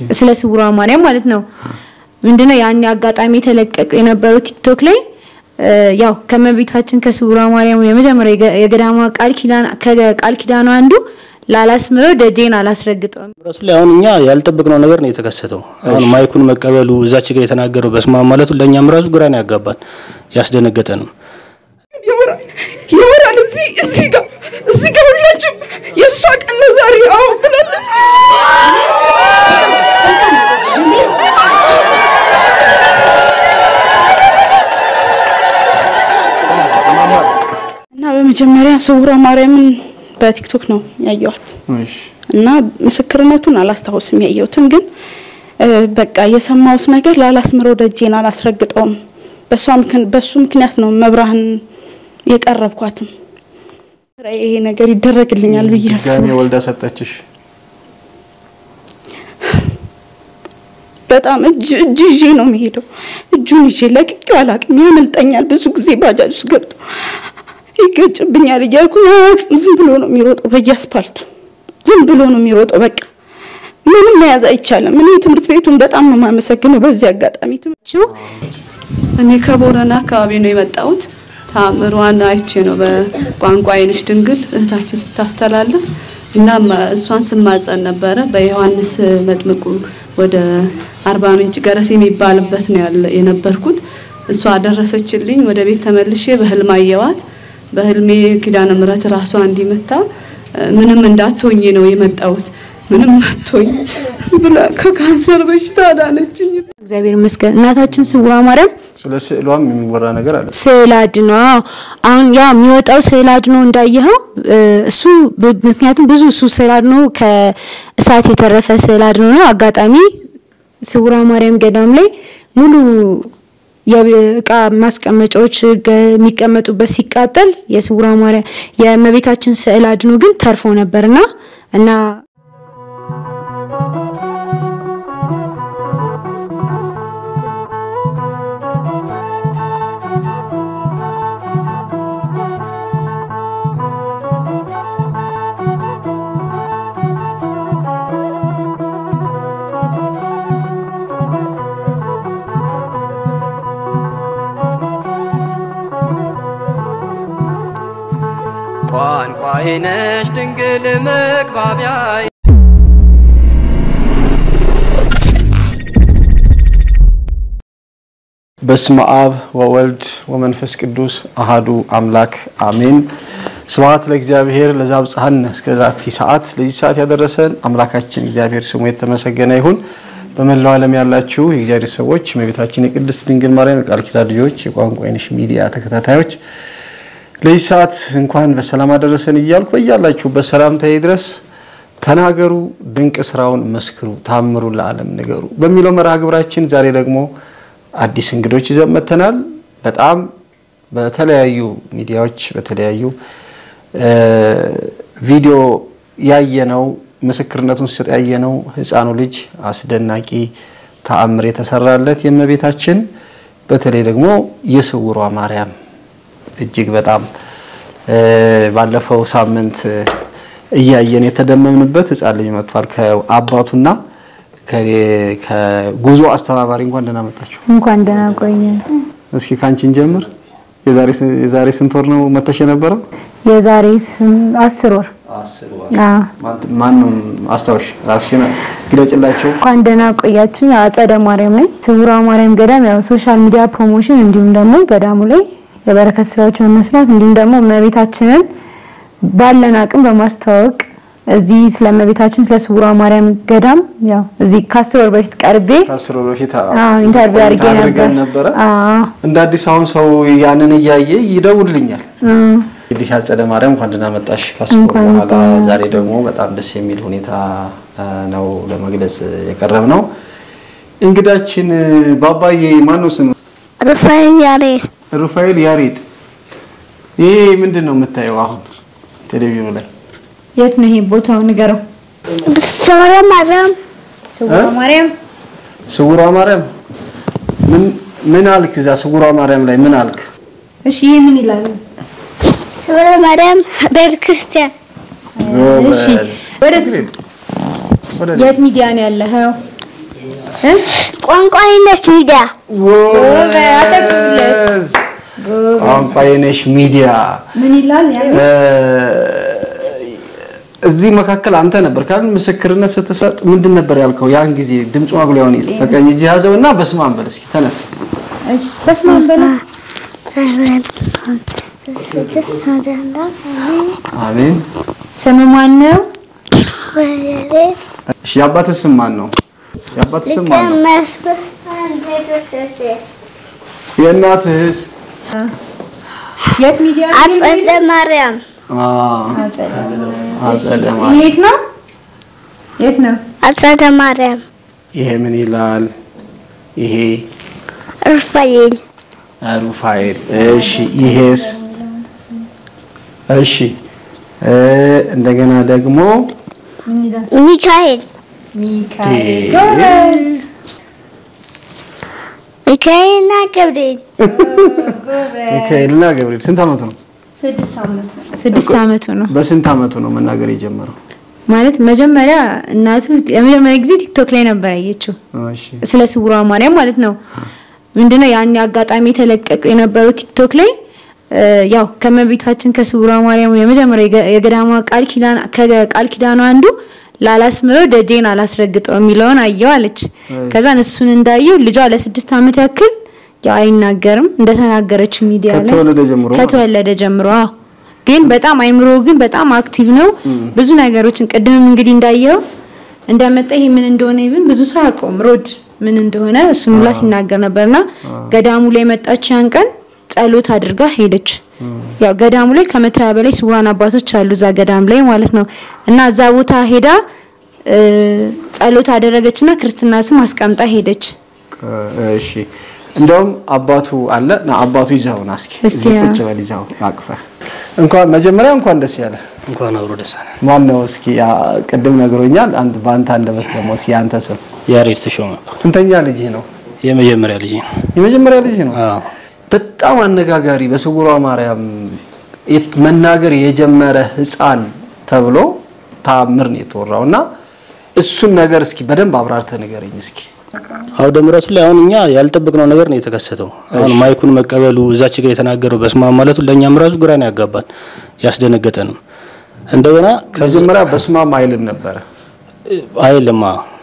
ስለ ስውሯ ማርያም ማለት ነው። ምንድነው ያን አጋጣሚ የተለቀቀ የነበረው ቲክቶክ ላይ እ፣ ያው ከመቤታችን ከስውሯ ማርያም የመጀመሪያ የገ- የገዳሟ ቃል ኪዳን ከቃል ኪዳኗ አንዱ ላላስምረው ደጄን አላስረግጠውም ራሱ ላይ አሁን እኛ ያልጠበቅነው ነገር ነው የተከሰተው። አሁን ማይኩን መቀበሉ እዛች ጋር የተናገረው በስመ አብ ማለቱ ለእኛም ራሱ ግራ ነው ያጋባን ያስደነገጠንም። ይወራል ይወራል። እዚህ እዚህ ጋር እዚህ ጋር ሁላችሁም የእሷ ቀን ነው ዛሬ። አዎ ብላለች። እና በመጀመሪያ ስውሯ ማርያምን በቲክቶክ ነው ያየኋት እና ምስክርነቱን አላስታውስም ያየሁትን ግን እ፣ በቃ የሰማሁት ነገር ላላስምረው ደጄን አላስረግጠውም በሷ ምክን- በሱ ምክንያት ነው መብራህን የቀረብኳትም ይሄ ነገር ይደረግልኛል ብዬ ድጋሜ አስባለሁ። ወልዳ ሰጠችሽ። በጣም እጅ እጅ ይዤ ነው የሚሄደው። እጁን ይዤ ለቅቄው አላቅም። ያመልጠኛል። ብዙ ጊዜ ባጃጅ ውስጥ ገብቶ ይገጭብኛል እያልኩ አያውቅም። ዝም ብሎ ነው የሚሮጠው በየአስፓልቱ ዝም ብሎ ነው የሚሮጠው። በቃ ምንም መያዝ አይቻልም። እኔ ትምህርት ቤቱን በጣም ነው የማመሰግነው በዚህ አጋጣሚ ትምህርት እኔ ከቦረና አካባቢ ነው የመጣሁት። ተአምሯን አይቼ ነው በቋንቋ አይንሽ ድንግል እህታችን ስታስተላልፍ እና እሷን ስማጸን ነበረ። በዮሐንስ መጥምቁ ወደ አርባ ምንጭ ገረስ የሚባልበት ነው ያለ የነበርኩት። እሷ አደረሰችልኝ። ወደ ቤት ተመልሼ በህልም አየዋት። በህልሜ ኪዳነ ምሕረት ራሷ እንዲመታ ምንም እንዳትሆኝ ነው የመጣሁት ምንም አትሆኝ ብላ ከካንሰር በሽታ አዳነችኝ። እግዚአብሔር ይመስገን። እናታችን ስውሯ ማርያም ስለ ስዕሏም የሚወራ ነገር አለ። ስዕል አድኖ አዎ። አሁን ያ የሚወጣው ስዕል አድኖ እንዳየኸው እ፣ እሱ ብ- ምክንያቱም ብዙ እሱ ስዕል አድኖ ከእሳት የተረፈ ስዕል አድኖ ነው። አጋጣሚ ስውሯ ማርያም ገዳም ላይ ሙሉ የእቃ ማስቀመጫዎች ገ- የሚቀመጡበት ሲቃጠል የስውሯ ማርያም የእመቤታችን ስዕል አድኖ ግን ተርፎ ነበርና እና ቋንቋዬ ነሽ ድንግል መግባቢያዬ በስመ አብ ወወልድ ወመንፈስ ቅዱስ አሃዱ አምላክ አሜን። ስብሐት ለእግዚአብሔር ለዛብጽሐነ እስከ ዛቲ ሰዓት። ለዚህ ሰዓት ያደረሰን አምላካችን እግዚአብሔር ስሙ የተመሰገነ ይሁን። በመላው ዓለም ያላችሁ የእግዚአብሔር ሰዎች የእመቤታችን የቅድስት ድንግል ማርያም የቃል ኪዳን ልጆች የቋንቋ አይነሽ ሚዲያ ተከታታዮች ለዚህ ሰዓት እንኳን በሰላም አደረሰን እያልኩ በያላችሁበት ሰላምታዬ ድረስ ተናገሩ፣ ድንቅ ስራውን መስክሩ፣ ታምሩ ለዓለም ንገሩ በሚለው መርሃ ግብራችን ዛሬ ደግሞ አዲስ እንግዶች ይዘን መጥተናል። በጣም በተለያዩ ሚዲያዎች በተለያዩ እ፣ ቪዲዮ ያየነው ምስክርነቱን ሲሰጥ ያየነው ህፃኑ ልጅ አስደናቂ ተአምር የተሰራለት የእመቤታችን በተለይ ደግሞ የስውሯ ማርያም እጅግ በጣም እ፣ ባለፈው ሳምንት እ፣ እያየን የተደመምንበት ህፃን ልጅ መጥቷል ከአባቱና ከ- ከጉዞ አስተባባሪ እንኳን ደህና መጣችሁ። እንኳን ደህና ቆየ። እስኪ ካንቺን ጀምር። የዛሬ ስ- የዛሬ ስንት ወር ነው መተሽ የነበረው? የዛሬ ስም- አስር ወር አዎ። ማንም አስታውሽ፣ ራስሽን ግለጭላቸው። እንኳን ደህና ቆያችሁ። አጸደ ማርያም ላይ ስውሯ ማርያም ገዳም ያው ሶሻል ሚዲያ ፕሮሞሽን እንዲሁም ደግሞ ገዳሙ ላይ የበረከት ስራዎች በመስራት እንዲሁም ደግሞ እመቤታችንን ባለን አቅም በማስተዋወቅ እዚህ ስለ እመቤታችን ስለ ስውሯ ማርያም ገዳም ያው እዚህ ከአስር ወር በፊት ቀርቤ ከአስር ወር በፊት አዎ ኢንተርቪው አድርጌ አድርገን ነበር። ነበረ። አዎ እንደ አዲስ አሁን ሰው ያንን እያየ ይደውልኛል። አዎ። እንግዲህ አጸደ ማርያም እንኳን ደህና መጣሽ። ከአስር ወር እንኳን በኋላ ደህና ዛሬ ደግሞ በጣም ደስ የሚል ሁኔታ አ፣ ነው ለመግለጽ የቀረብ ነው። እንግዳችን ባባዬ ማን ነው ስም? ሩፋኤል ያሬድ ሩፋኤል ያሬድ። ይሄ ምንድን ነው የምታየው አሁን ቴሌቪዥኑ ላይ? የት ነው ይሄ ቦታው ንገረው። ስውሯ ማርያም ስውሯ ማርያም ስውሯ ማርያም ምን ምን አልክ? እዛ ስውሯ ማርያም ላይ ምን አልክ? እሺ ይሄ ምን ይላል? ስውሯ ማርያም ቤተ ክርስቲያን እሺ ወደ እሱ ወደ የት ሚዲያ ነው ያለኸው? ቋንቋ አይነት ሚዲያ አጠቅለት ቋንቋ የነሽ ሚዲያ ምን ይላል ያ እ፣ እዚህ መካከል አንተ ነበር ካል ምስክርነት ስትሰጥ ምንድን ነበር ያልከው? ያን ጊዜ ድምፁ ማጉሊያውን ይዘህ በቀኝ እጅ ያዘው እና በስመ አብ በል እስኪ ተነስ። እሺ በስመ አብ በለ አሜን። ስም ማን ነው? እሺ የአባትህ ስም ማን ነው? የአባትህ ስም ማን ነው? የእናትህስ? የት ሚዲያ ነው አጸደ ማርያም አ አጸደ ይሄ ማርያም። የት ነው? የት ነው? አጸደ ማርያም ይሄ ምን ይላል? ይሄ ሩፋኤል ሩፋኤል። እሺ ይሄስ? እሺ እ እንደገና ደግሞ ምን ይላል? ሚካኤል ሚካኤል ጎበዝ ሚካኤልና ገብርኤል ጎበዝ ሚካኤልና ገብርኤል ስንት አመቱ ነው? ስድስት ዓመቱ ነው። ስድስት ዓመቱ ነው በስንት አመቱ ነው መናገር የጀመረው? ማለት መጀመሪያ እናቱ የመጀመሪያ ጊዜ ቲክቶክ ላይ ነበር ያየችው እሺ ስለ ስውሯ ማርያም ማለት ነው። ምንድነው ያን አጋጣሚ የተለቀቀ የነበረው ቲክቶክ ላይ እ፣ ያው ከመቤታችን ከስውሯ ማርያም የመጀመሪያ የገ- የገዳሟ ቃል ኪዳን ከቃል ኪዳኗ አንዱ ላላስምረው ደጄን አላስረግጠው የሚለውን አየው አለች። ከዛን እሱን እንዳየው ልጇ ለስድስት ዓመት ያክል ያው አይናገርም እንደተናገረች ሚዲያ ላይ ከተወለደ ጀምሮ ማለት ነው። ከተወለደ ጀምሮ አዎ። ግን በጣም አይምሮ ግን በጣም አክቲቭ ነው። ብዙ ነገሮችን ቅድምም እንግዲህ እንዳየው እንደመጣ ይሄ ምን እንደሆነ ይብን ብዙ ሰው አያውቀውም። ሮድ ምን እንደሆነ እሱን ሁላ ሲናገር ነበርና ገዳሙ ላይ መጣች። ያን ቀን ጸሎት አድርጋ ሄደች። ያው ገዳሙ ላይ ከመቶ ሀያ በላይ ስውራን አባቶች አሉ እዛ ገዳም ላይ ማለት ነው። እና እዛ ቦታ ሄዳ እ፣ ጸሎት አደረገችና ክርስትና ስም አስቀምጣ ሄደች። እሺ እንደውም አባቱ አለ ና አባቱ ይዘው ና እስኪ እስቲ እዚህ ያ- ቁጭ በል ይዘው አቅፈህ እንኳን መጀመሪያ እንኳን ደስ ያለ እንኳን አብሮ ደስ አለን። ማን ነው እስኪ ያ ቅድም ነግሮኛል አንድ በአንተ አንደበት ደግሞ እስኪ አንተ ስም ያሬድ ተሾመ ስንተኛ ልጅህ ነው የመጀመሪያ ልጅ ነው። የመጀመሪያ ልጅ ነው አዎ በጣም አነጋጋሪ በስውሯ ማርያም የት- መናገር የጀመረ ህፃን ተብሎ ታምር ነው የተወራው እና እሱን ነገር እስኪ በደንብ አብራርተህ ንገረኝ እስኪ አውደ ምሕረቱ ላይ አሁን እኛ ያልጠበቅነው ነገር ነው የተከሰተው። አሁን ማይኩን መቀበሉ እዛች ጋር የተናገረው በስመ አብ ማለቱ ለእኛም ራሱ ግራ ነው ያጋባን ያስደነገጠንም። እንደገና መጀመሪያ በስመ አብ አይልም ነበረ አይልማ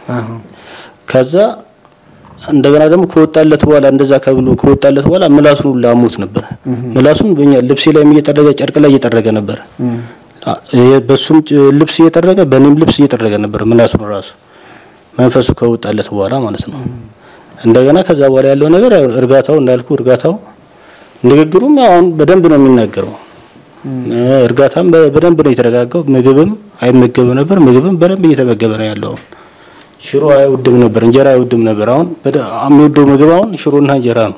ከዛ እንደገና ደግሞ ከወጣለት በኋላ እንደዛ ከብሎ ከወጣለት በኋላ ምላሱን ሁሉ አሞት ነበር። ምላሱን በእኛ ልብሴ ላይ እየጠረገ ጨርቅ ላይ እየጠረገ ነበር። አ- ይሄ በሱም ጭ- ልብስ እየጠረገ በእኔም ልብስ እየጠረገ ነበር ምላሱን ራሱ መንፈሱ ከወጣለት በኋላ ማለት ነው። እንደገና ከዛ በኋላ ያለው ነገር ያው እርጋታው እንዳልኩ እርጋታው ንግግሩም ያው አሁን በደንብ ነው የሚናገረው። እ፣ እርጋታም በ- በደንብ ነው የተረጋጋው። ምግብም አይመገብም ነበር። ምግብም በደንብ እየተመገበ ነው ያለው። አሁን ሽሮ አይወድም ነበር፣ እንጀራ አይወድም ነበር። አሁን በደ- የሚወደው ምግብ አሁን ሽሮና እንጀራ ነው።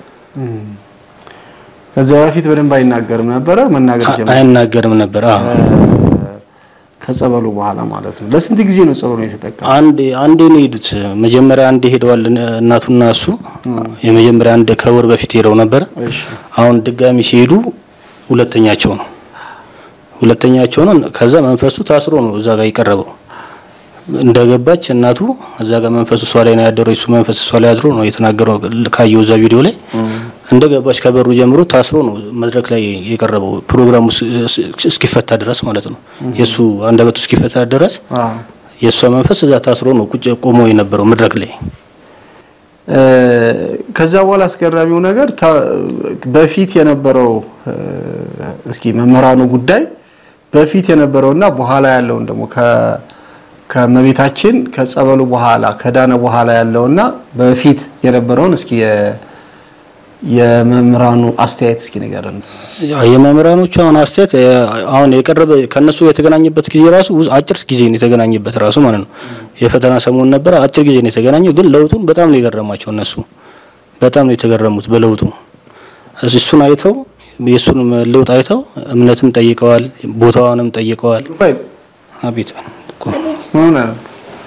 ከዚያ በፊት በደንብ አይናገርም ነበረ መናገር ጀመረ አይናገርም ነበር። አዎ ከጸበሉ በኋላ ማለት ነው ለስንት ጊዜ ነው ጸበሉ የተጠቀመው አንዴ አንዴ ነው የሄዱት። መጀመሪያ አንዴ ሄደዋል እነ- እናቱና እሱ። የመጀመሪያ አንድ ከወር በፊት ሄደው ነበር። እሺ አሁን ድጋሚ ሲሄዱ ሁለተኛቸው ነው ሁለተኛቸው ነው። ከዛ መንፈሱ ታስሮ ነው እዛ ጋር የቀረበው። እንደገባች እናቱ እዛ ጋር መንፈሱ እሷ ላይ ነው ያደረው። እሱ መንፈስ እሷ ላይ አድሮ ነው የተናገረው። ካየው እዛ ቪዲዮ ላይ እንደገባች ከበሩ ጀምሮ ታስሮ ነው መድረክ ላይ የቀረበው ፕሮግራሙ እስ- እስ- እስኪፈታ ድረስ ማለት ነው። የእሱ አንደበቱ እስኪፈታ ድረስ አዎ የእሷ መንፈስ እዛ ታስሮ ነው ቁጭ ቆሞ የነበረው መድረክ ላይ። እ፣ ከዛ በኋላ አስገራሚው ነገር ታ- በፊት የነበረው እ፣ እስኪ መምህራኑ ጉዳይ በፊት የነበረውና በኋላ ያለውን ደግሞ ከ- ከእመቤታችን ከጸበሉ በኋላ ከዳነ በኋላ ያለውና በፊት የነበረውን እስኪ የ- የመምህራኑ አስተያየት እስኪ ንገረን። ያው የመምህራኖቹ አሁን አስተያየት እ፣ አሁን የቀረበ ከነሱ የተገናኘበት ጊዜ ራሱ ውዝ- አጭር ጊዜ ነው የተገናኘበት ራሱ ማለት ነው። የፈተና ሰሞን ነበረ፣ አጭር ጊዜ ነው የተገናኘው። ግን ለውጡን በጣም ነው የገረማቸው እነሱ በጣም ነው የተገረሙት በለውጡ። እስ- እሱን አይተው የእሱን ለውጥ አይተው እምነትም ጠይቀዋል፣ ቦታዋንም ጠይቀዋል። ሩፋኤል አቤት እኮ ምን ሆነ ነው?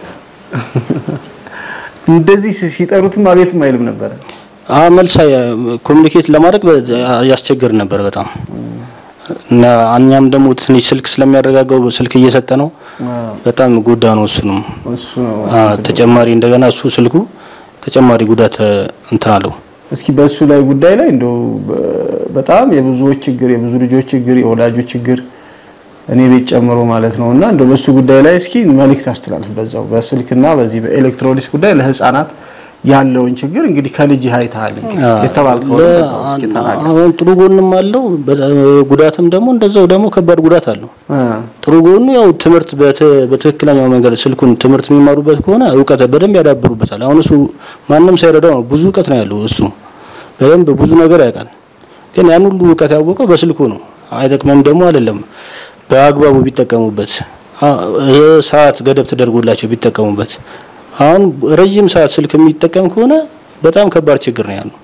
እንደዚህ ሲ- ሲጠሩትም አቤትም አይልም ነበረ። አ መልሳ ኮሚኒኬት ለማድረግ በ- ያስቸግር ነበር በጣም እና እኛም ደግሞ ትንሽ ስልክ ስለሚያረጋጋው ስልክ እየሰጠ ነው። በጣም ጎዳ ነው እሱንም እሱ ነው አ፣ ተጨማሪ እንደገና እሱ ስልኩ ተጨማሪ ጉዳት እ፣ እንትን አለው። እስኪ በእሱ ላይ ጉዳይ ላይ እንደው በ- በጣም የብዙዎች ችግር የብዙ ልጆች ችግር የወላጆች ችግር እኔ ቤት ጨምሮ ማለት ነው እና እንደው በሱ ጉዳይ ላይ እስኪ መልእክት አስተላልፍ በዛው በስልክና በዚህ በኤሌክትሮኒክስ ጉዳይ ለህፃናት ያለውን ችግር እንግዲህ ከልጅ አይተሃል እንግዲህ የተባልከው ለ- በዛው እስኪ ተናገር። አሁን ጥሩ ጎንም አለው፣ በጣም ጉዳትም ደግሞ እንደዛው ደግሞ ከባድ ጉዳት አለው። እ፣ ጥሩ ጎኑ ያው ትምህርት በተ- በትክክለኛው መንገድ ስልኩን ትምህርት የሚማሩበት ከሆነ እውቀት በደንብ ያዳብሩበታል። አሁን እሱ ማንም ሳይረዳው ነው ብዙ እውቀት ነው ያለው እሱ በደንብ ብዙ ነገር ያውቃል። ግን ያን ሁሉ እውቀት ያወቀው በስልኩ ነው። አይጠቅመም ደግሞ አይደለም በአግባቡ ቢጠቀሙበት አ- እ ሰዓት ገደብ ተደርጎላቸው ቢጠቀሙበት። አሁን ረዥም ሰዓት ስልክ የሚጠቀም ከሆነ በጣም ከባድ ችግር ነው ያለው።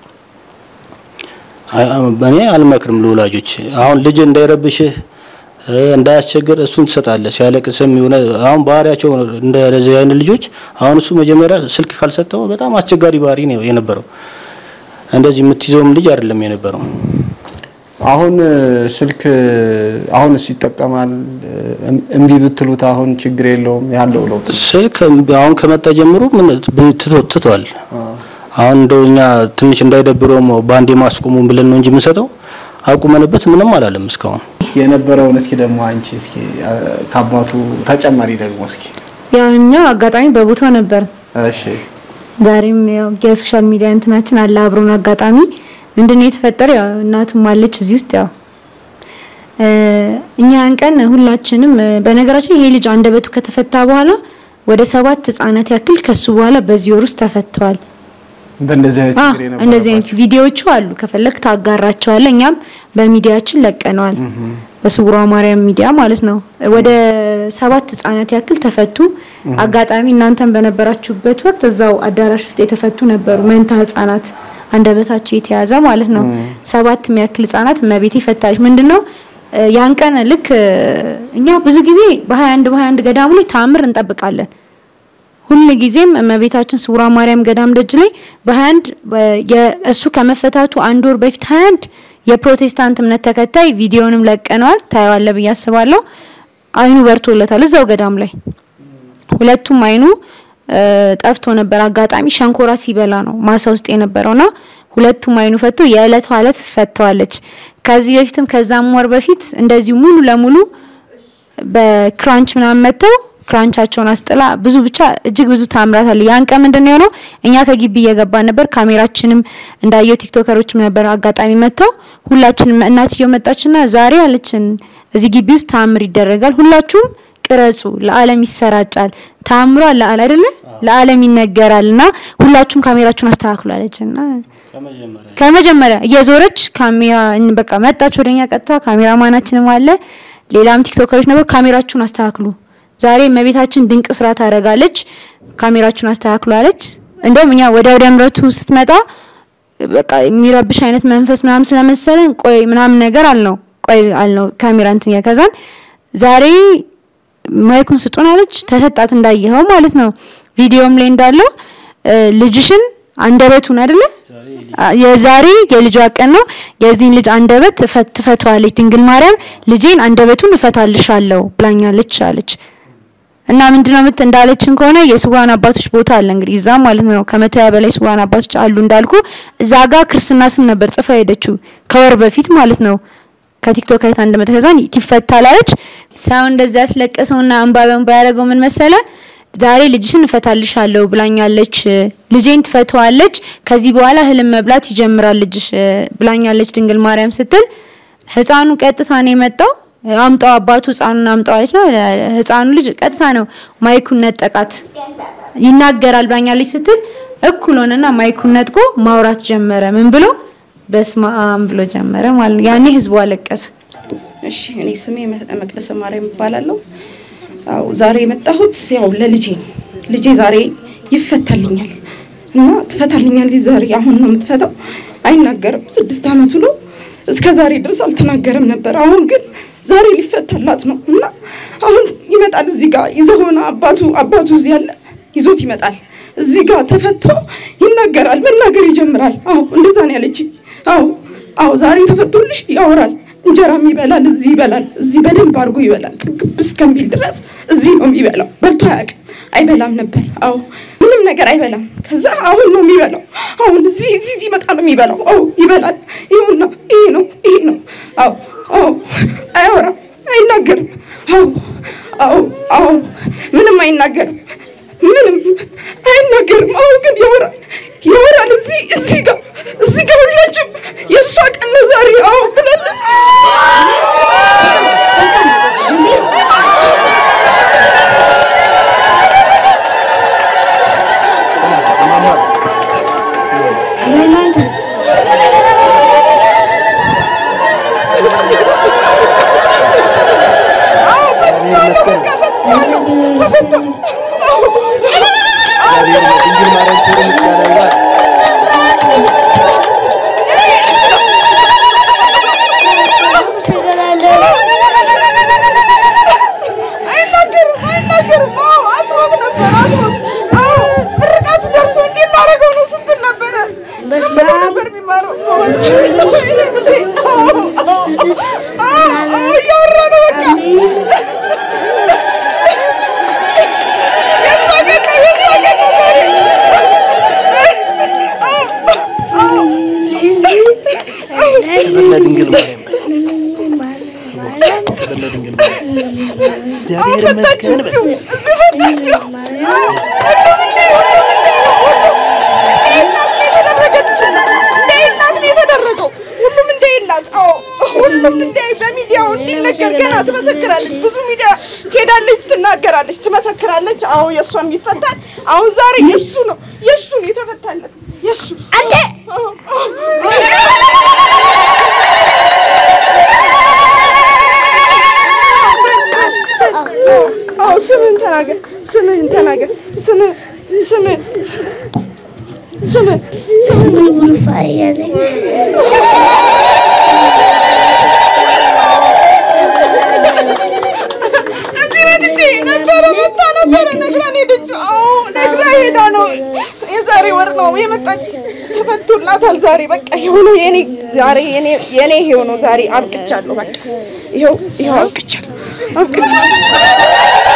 አ- እኔ አልመክርም ለወላጆች አሁን ልጅ እንዳይረብሽህ እ፣ እንዳያስቸግር እሱን ትሰጣለህ። ሲያለቅስም የሆነ አሁን ባህሪያቸው እንደዚህ አይነት ልጆች አሁን እሱ መጀመሪያ ስልክ ካልሰጠው በጣም አስቸጋሪ ባህሪ ነው የነበረው። እንደዚህ የምትይዘውም ልጅ አይደለም የነበረው። አሁን እ፣ ስልክ አሁንስ ይጠቀማል እ፣ እምቢ ብትሉት አሁን ችግር የለውም ያለው ለውጥ ስልክ አሁን ከመጣ ጀምሮ ምን ትቶ- ትቷል። አሁን እንደው እኛ ትንሽ እንዳይደብረውም በአንዴ ማስቆሙን ብለን ነው እንጂ የምንሰጠው አቁመንበት ምንም አላለም እስካሁን። እስኪ የነበረውን እስኪ ደግሞ አንቺ እስኪ አ፣ ከአባቱ ተጨማሪ ደግሞ እስኪ ያው እኛ አጋጣሚ በቦታው ነበር። እሺ ዛሬም ያው የሶሻል ሚዲያ እንትናችን አለ አብሮን አጋጣሚ ምንድነው የተፈጠረው? ያው እናቱም አለች እዚህ ውስጥ ያው እ፣ እኛ ያን ቀን ሁላችንም እ፣ በነገራችን ይሄ ልጅ አንደበቱ ከተፈታ በኋላ ወደ ሰባት ህጻናት ያክል ከሱ በኋላ በዚህ ወር ውስጥ ተፈተዋል። በእንደዚህ አይነት አ ችግር የነበረባቸው እንደዚህ አይነት ቪዲዮዎቹ አሉ። ከፈለክ ታጋራቸዋለህ። እኛም በሚዲያችን ለቀነዋል። በስውሯ ማርያም ሚዲያ ማለት ነው። ወደ ሰባት ህጻናት ያክል ተፈቱ። አጋጣሚ እናንተም በነበራችሁበት ወቅት እዛው አዳራሽ ውስጥ የተፈቱ ነበሩ። መንታ ህጻናት አንደበታቸው የተያዘ ማለት ነው። ሰባት የሚያክል ህጻናት እመቤቴ ፈታች። ምንድነው እ፣ ያን ቀን ልክ እ፣ እኛ ብዙ ጊዜ በ21 በ21 ገዳሙ ላይ ታምር እንጠብቃለን። ሁል ጊዜም እመቤታችን ስውሯ ማርያም ገዳም ደጅ ላይ በ21 የእሱ ከመፈታቱ አንድ ወር በፊት 21 የፕሮቴስታንት እምነት ተከታይ ቪዲዮንም ለቀነዋል። ታየዋለ ብዬ አስባለሁ። አይኑ በርቶለታል እዛው ገዳም ላይ ሁለቱም አይኑ እ፣ ጠፍቶ ነበር። አጋጣሚ ሸንኮራ ሲበላ ነው ማሳ ውስጥ የነበረውና ሁለቱም አይኑ ፈቶ የዕለት ዕለት ፈተዋለች። ከዚህ በፊትም ከዛም ወር በፊት እንደዚሁ ሙሉ ለሙሉ በክራንች ምናምን መጥተው ክራንቻቸውን አስጥላ ብዙ ብቻ እጅግ ብዙ ታምራት አለ። ያን ቀን ምንድነው የሆነው? እኛ ከግቢ እየገባን ነበር። ካሜራችንም እንዳየው ቲክቶከሮችም ነበር አጋጣሚ መጥተው ሁላችንም እናትየው መጣችና ዛሬ አለችን እዚህ ግቢ ውስጥ ታምር ይደረጋል፣ ሁላችሁም ቅረጹ፣ ለዓለም ይሰራጫል። ታምሯ ለዓለም አይደለ ለዓለም ይነገራል እና ሁላችሁም ካሜራችሁን አስተካክሉ አለችና ከመጀመሪያ እየዞረች ካሜራ በቃ መጣች ወደኛ ቀጥታ። ካሜራማናችንም አለ ሌላም ቲክቶከሮች ነበር። ካሜራችሁን አስተካክሉ ዛሬ እመቤታችን ድንቅ ስራ ታደርጋለች፣ ካሜራችሁን አስተካክሉ አለች። እንደውም እኛ ወደ ወደ ምረቱ ስትመጣ በቃ የሚረብሽ አይነት መንፈስ ምናምን ስለመሰለን ቆይ ምናምን ነገር አልነው ቆይ አልነው ካሜራ እንትን ያ ከዛን ዛሬ ማይኩን ስጡን አለች። ተሰጣት እንዳየኸው ማለት ነው። ቪዲዮም ላይ እንዳለው እ፣ ልጅሽን አንደበቱን አይደለ የዛሬ የልጇ ቀን ነው። የዚህን ልጅ አንደበት ትፈት- ትፈታዋለች ድንግል ማርያም ልጄን አንደበቱን እፈታልሻለሁ ብላኛለች አለች። እና ምንድነው ምት እንዳለችን ከሆነ የስውራን አባቶች ቦታ አለ እንግዲህ እዛ ማለት ነው። ከመቶ ያ በላይ ስውራን አባቶች አሉ እንዳልኩ እዛ ጋር ክርስትና ስም ነበር ጽፋ ሄደችው ከወር በፊት ማለት ነው። ከቲክቶክ አይታ እንደመጣ ከዛን ትፈታላለች። ሰው እንደዚያ ያስለቀሰውና እንባ በእንባ ያደረገው ምን መሰለ? ዛሬ ልጅሽን እፈታልሻለሁ ብላኛለች፣ ልጄን ትፈተዋለች፣ ከዚህ በኋላ ህልም መብላት ይጀምራል ልጅሽ እ፣ ብላኛለች ድንግል ማርያም ስትል ህፃኑ ቀጥታ ነው የመጣው። አምጣው አባቱ ህፃኑን አምጣው አለች ነው። ህፃኑ ልጅ ቀጥታ ነው ማይኩን ነጠቃት። ይናገራል ብላኛለች ስትል እኩል ሆነና ማይኩን ነጥቆ ማውራት ጀመረ። ምን ብሎ በስመ አብ ብሎ ጀመረ ማለት ነው። ያኔ ህዝቡ አለቀሰ። እሺ እኔ ስሜ መ- መቅደሰ ማርያም እባላለሁ። አዎ ዛሬ የመጣሁት ያው ለልጄ ነው። ልጄ ዛሬ ይፈታልኛል እና ትፈታልኛለች ዛሬ። አሁን ነው የምትፈታው። አይናገርም። ስድስት አመቱ ነው። እስከ ዛሬ ድረስ አልተናገረም ነበር። አሁን ግን ዛሬ ሊፈታላት ነው እና አሁን ይመጣል። እዚህ ጋር ይዘህ ሆነ አባቱ አባቱ እዚህ ያለ ይዞት ይመጣል። እዚህ ጋር ተፈቶ ይናገራል፣ መናገር ይጀምራል። አዎ እንደዛ ነው ያለች። አዎ አዎ ዛሬ ተፈቶልሽ ያወራል። እንጀራም ይበላል፣ እዚህ ይበላል፣ እዚህ በደንብ አድርጎ ይበላል። ጥግብ እስከሚል ድረስ እዚህ ነው የሚበላው። በልቶ አያውቅም። አይበላም ነበር። አዎ ምንም ነገር አይበላም። ከዛ አሁን ነው የሚበላው። አሁን እዚህ እዚህ እዚህ መጣ ነው የሚበላው። አዎ ይበላል። ይሁና ይሄ ነው ይሄ ነው። አዎ አዎ አያወራም፣ አይናገርም። አዎ አዎ አዎ ምንም አይናገርም። ምንም አይናገርም። አሁን ግን ያወራል ያወራል። እዚህ እዚህ ጋር እዚህ ጋር ሁላችሁም የእሷ ቀን ነው ዛሬ። አዎ ብላለች። አዎ ፈትቼዋለሁ። በቃ ፈትቼዋለሁ። ተፈቷል። አዎ ድንግል ማርያም ክብር ምስጋና ይግባት። አይናገርም አይናገርም። አዎ አስሮት ነበር አስሮት። አዎ ምርቃቱ ደርሶ እንዲህ እናደርገው ነው ስትል ነበረ። ምን ነበር የሚማረው? አዎ አዎ አዎ እያወራ ነው በቃ የእሷ ቀን ነው የእሷ ቀን ነው ዛሬ። ክብር ለድንግል ማርያም ክብር ለድንግል ማርያም እግዚአብሔር ይመስገን በል። እዚህ ፈታችሁ። አዎ እንደ እናት ነው የተደረገው። ሁሉም እንደ እናት አዎ፣ ሁሉም እንደ በሚዲያው እንዲነገር ገና ትመሰክራለች። ብዙ ሚዲያ ትሄዳለች፣ ትናገራለች፣ ትመሰክራለች። አዎ የእሷም ይፈታል። አሁን ዛሬ የእሱ ነው የእሱ ነው የተፈታለት የእሱ አንተ አዎ ስምህን ተናገር፣ ስምህን ተናገር፣ ስምህ ስምህ ስምህ ስምህ እዚህ መጥቼ ነበረ መታ ነበረ ነግራን ሄደች። አዎ ነግራ ሄዳ ነው የዛሬ ወር ነው የመጣችው። ተፈቶላታል ዛሬ በቃ ይኸው ነው የኔ ዛሬ የኔ የኔ ይኸው ነው ዛሬ አብቅቻለሁ። በቃ ይኸው ይኸው አብቅቻለሁ አብቅቻለሁ።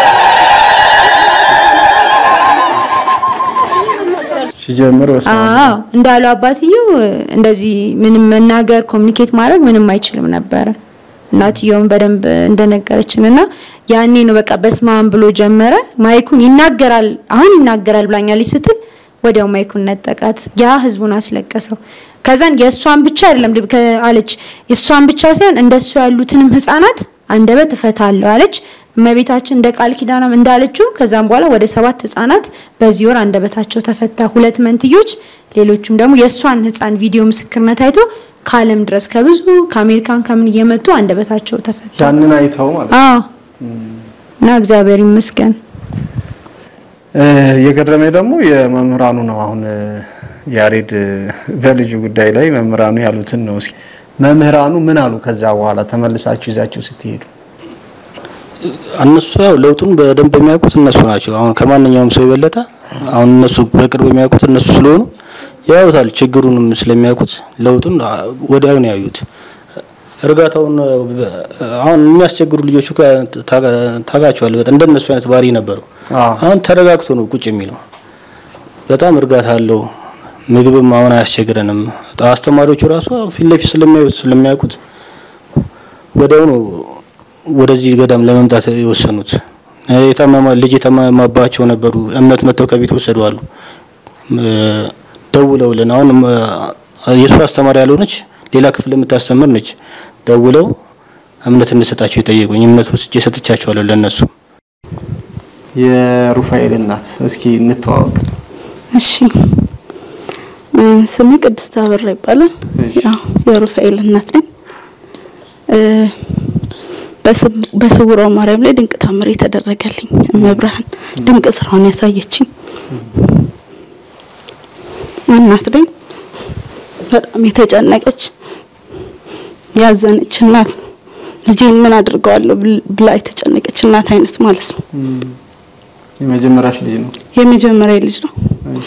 ሲጀምር በስመ አብ። አዎ እንዳለው አባትየው እንደዚህ ምንም መናገር ኮሚኒኬት ማድረግ ምንም አይችልም ነበረ። እናትየውም በደንብ እንደነገረችን እና ያኔ ነው በቃ በስማም ብሎ ጀመረ። ማይኩን ይናገራል አሁን ይናገራል ብላኛለች ስትል ወዲያው ማይኩን ነጠቃት። ያ ህዝቡን አስለቀሰው። ከዛን የእሷን ብቻ አይደለም ልብ- ከ- አለች የእሷን ብቻ ሳይሆን እንደሱ ያሉትንም ህፃናት አንደበት እፈታለሁ አለች። እመቤታችን እንደ ቃል ኪዳናም እንዳለችው ከዛም በኋላ ወደ ሰባት ህፃናት በዚህ ወር አንደበታቸው ተፈታ። ሁለት መንትዮች፣ ሌሎቹም ደግሞ የእሷን ህፃን ቪዲዮ ምስክርነት አይቶ ከዓለም ድረስ ከብዙ ከአሜሪካን ከምን እየመጡ አንደበታቸው ተፈታ። ያንን አይተው ማለት ነው። አዎ እና እግዚአብሔር ይመስገን። እ፣ የገረመኝ ደግሞ የመምህራኑ ነው። አሁን እ፣ ያሬድ እ፣ በልጁ ጉዳይ ላይ መምህራኑ ያሉትን ነው። እስኪ መምህራኑ ምን አሉ? ከዛ በኋላ ተመልሳችሁ ይዛችሁ ስትሄዱ እነሱ ያው ለውጡን በደንብ የሚያውቁት እነሱ ናቸው። አሁን ከማንኛውም ሰው የበለጠ አሁን እነሱ በቅርብ የሚያውቁት እነሱ ስለሆኑ ያዩታል። ችግሩንም ስለሚያውቁት ለውጡን ወዲያው ነው ያዩት። እርጋታውን አሁን የሚያስቸግሩ ልጆቹ ታጋቸዋል። በጣም እንደነሱ አይነት ባህሪ ነበረው። አዎ። አሁን ተረጋግቶ ነው ቁጭ የሚለው። በጣም እርጋታ አለው። ምግብም አሁን አያስቸግረንም። አስተማሪዎቹ ራሱ ፊት ለፊት ስለሚያዩት ስለሚያውቁት ወዲያው ነው ወደዚህ ገዳም ለመምጣት የወሰኑት። የታመማ ልጅ የታመማባቸው ነበሩ። እምነት መጥተው ከቤት ወሰዱ አሉ። ደውለውልን አሁን የእሱ አስተማሪ ያልሆነች ሌላ ክፍል የምታስተምር ነች። ደውለው እምነት እንሰጣቸው የጠየቁኝ እምነት ወስጄ ሰጥቻቸዋለሁ ለእነሱ። የሩፋኤል እናት እስኪ እንተዋወቅ። እሺ እ፣ ስሜ ቅድስት አበራ ይባላል። እሺ። ያው የሩፋኤል እናት ነኝ። እ፣ በስም- በስውሯ ማርያም ላይ ድንቅ ታምር የተደረገልኝ እመብርሃን ድንቅ ስራውን ያሳየችኝ እናት ነኝ። በጣም የተጨነቀች ያዘነች እናት ልጄን ምን አድርገዋለሁ ብል- ብላ የተጨነቀች እናት አይነት ማለት ነው። የመጀመሪያሽ ልጅ ነው። የመጀመሪያ ልጅ ነው እሺ።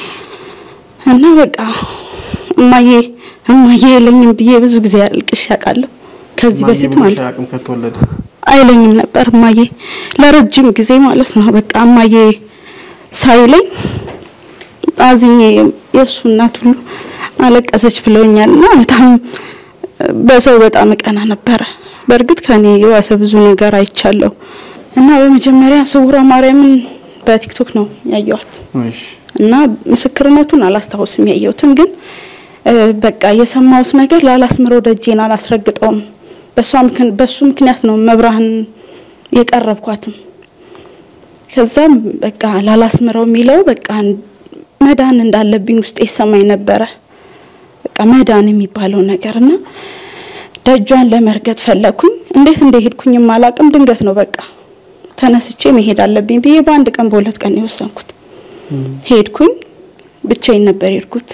እና በቃ እማዬ እማዬ የለኝም ብዬ ብዙ ጊዜ አልቅሽ ያውቃለሁ። ከዚህ በፊት ማለት ነው አቅም ከተወለደ አይለኝም ነበር እማዬ ለረጅም ጊዜ ማለት ነው። በቃ እማዬ ሳይለኝ አዝኜ የእሱ እናት ሁሉ አለቀሰች ብለውኛል። እና በጣም በሰው በጣም እቀና ነበረ። በእርግጥ ከኔ የዋሰ ብዙ ነገር አይቻለሁ። እና በመጀመሪያ ስውሯ ማርያምን በቲክቶክ ነው ያየኋት እሺ እና ምስክርነቱን አላስታውስም ያየሁትን ግን እ፣ በቃ የሰማሁት ነገር ላላስምረው ደጄን አላስረግጠውም። በሷ ምክን- በሱ ምክንያት ነው መብራህን የቀረብኳትም። ከዛም በቃ ላላስምረው የሚለው በቃ መዳን እንዳለብኝ ውስጥ ይሰማኝ ነበረ። በቃ መዳን የሚባለው ነገር እና ደጇን ለመርገጥ ፈለኩኝ። እንዴት እንደሄድኩኝም አላቅም። ድንገት ነው በቃ ተነስቼ መሄድ አለብኝ ብዬ በአንድ ቀን በሁለት ቀን ነው የወሰንኩት። ሄድኩኝ። ብቻዬን ነበር የሄድኩት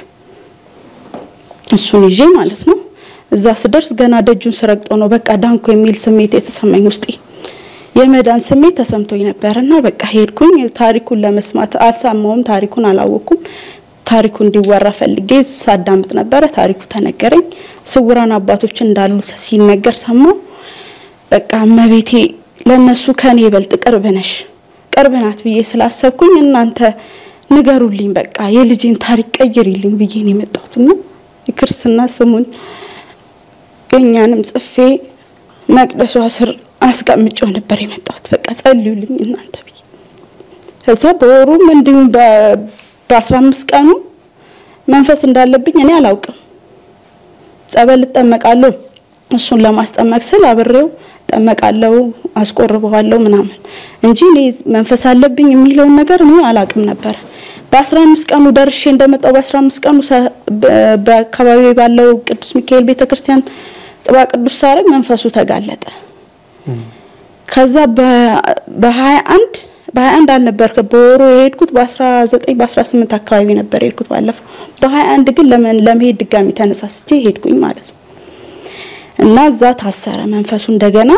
እሱን ይዤ ማለት ነው። እዛ ስደርስ ገና ደጁን ስረግጠው ነው በቃ ዳንኩ የሚል ስሜት የተሰማኝ ውስጤ የመዳን ስሜት ተሰምቶኝ ነበር እና በቃ ሄድኩኝ። ታሪኩን ለመስማት አልሰማውም፣ ታሪኩን አላወኩም። ታሪኩ እንዲወራ ፈልጌ ሳዳምጥ ነበረ። ታሪኩ ተነገረኝ። ስውራን አባቶች እንዳሉ ሲነገር ሰማው። በቃ እመቤቴ ለነሱ ከኔ ይበልጥ ቅርብ ነሽ ቅርብ ናት ብዬ ስላሰብኩኝ እናንተ ንገሩልኝ፣ በቃ የልጄን ታሪክ ቀይሪልኝ ብዬ ነው የመጣሁትና የክርስትና ስሙን የእኛንም ጽፌ መቅደሷ ስር አስቀምጬው ነበር የመጣሁት። በቃ ጸልዩልኝ እናንተ ብዬ ከዛ በወሩም እንዲሁም በ- በአስራ አምስት ቀኑ መንፈስ እንዳለብኝ እኔ አላውቅም። ጸበል እጠመቃለሁ እሱን ለማስጠመቅ ስል አብሬው እጠመቃለሁ፣ አስቆርበዋለሁ ምናምን እንጂ እኔ መንፈስ አለብኝ የሚለውን ነገር እኔ አላውቅም ነበረ። በአስራ አምስት ቀኑ ደርሼ እንደመጣው በአስራ አምስት ቀኑ ሰ- በ- በአካባቢ ባለው ቅዱስ ሚካኤል ቤተክርስቲያን ቅባ ቅዱስ ሳረግ መንፈሱ ተጋለጠ። ከዛ በሀያ አንድ በሀያ አንድ አልነበር በወሩ የሄድኩት በአስራ ዘጠኝ በአስራ ስምንት አካባቢ ነበር የሄድኩት ባለፈው። በሀያ አንድ ግን ለመን ለመሄድ ድጋሚ ተነሳስቼ ሄድኩኝ ማለት ነው። እና እዛ ታሰረ መንፈሱ እንደገና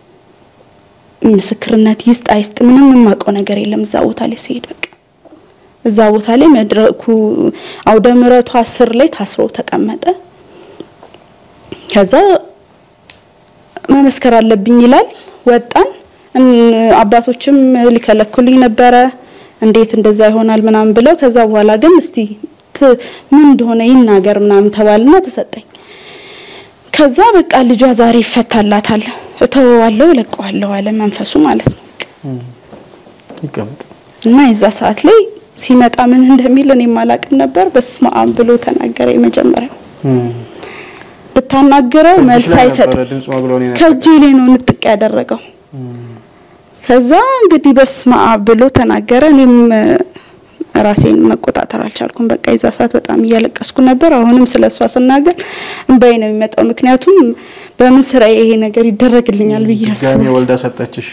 ምስክርነት ይስጥ አይስጥ ምንም የማውቀው ነገር የለም። እዛ ቦታ ላይ ሲሄድ በቃ እዛ ቦታ ላይ መድረኩ አውደ ምሕረቱ አስር ላይ ታስሮ ተቀመጠ። ከዛ መመስከር አለብኝ ይላል። ወጣን። እን- አባቶችም ሊከለክሉኝ ነበረ። እንዴት እንደዛ ይሆናል ምናምን ብለው ከዛ በኋላ ግን እስቲ ት- ምን እንደሆነ ይናገር ምናምን ተባልና ተሰጠኝ። ከዛ በቃ ልጇ ዛሬ ይፈታላታል፣ እተወዋለሁ፣ እለቀዋለሁ አለ መንፈሱ ማለት ነው። ይቀመጥ እና የዛ ሰዓት ላይ ሲመጣ ምን እንደሚል እኔም አላቅም ነበር። በስመ አብ ብሎ ተናገረ። የመጀመሪያው ብታናግረው መልስ አይሰጥም። ድምጽ ማጉሎኔ ነበር። ከእጄ ላይ ነው ንጥቅ ያደረገው። ከዛ እንግዲህ በስመ አብ ብሎ ተናገረ። እኔም እ፣ ራሴን መቆጣጠር አልቻልኩም። በቃ የዛ ሰዓት በጣም እያለቀስኩ ነበር። አሁንም ስለ እሷ ስናገር እንባዬ ነው የሚመጣው። ምክንያቱም በምን ስራ ይሄ ነገር ይደረግልኛል ብዬ ድጋሜ አስባለሁ። ወልዳ ሰጠችሽ።